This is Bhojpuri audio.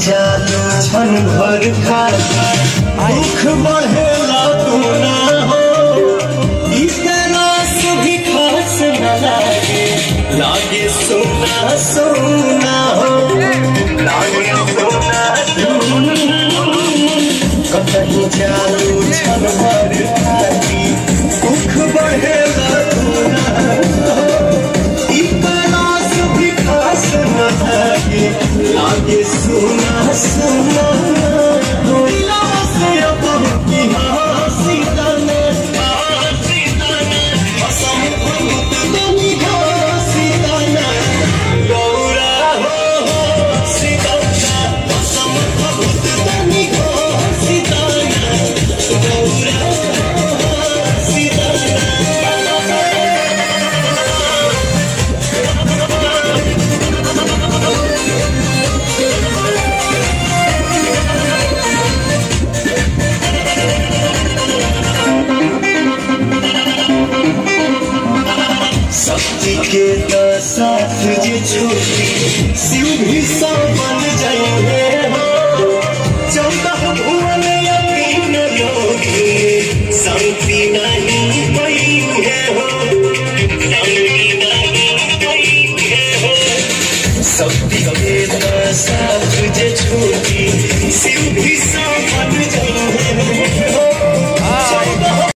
जादू छन भर खा दुख बढ़ेला तू ना हो ई तलाश भी खास न लागे लागे सोना सोना हो लागे सोना कहीं जादू छन भर खाती दुख बढ़ेला तू ना हो ई तलाश भी खास न लागे लागे सोना सोना हो दिलवा से अब की हंसी तने हंसी तने कसम खुद तनी हंसी तने गौरा हो हंसी तने कसम खुद तनी हंसी तने गौरा हो हंसी तने शक्ति के तो साथ जे छोटी शिव भी साथ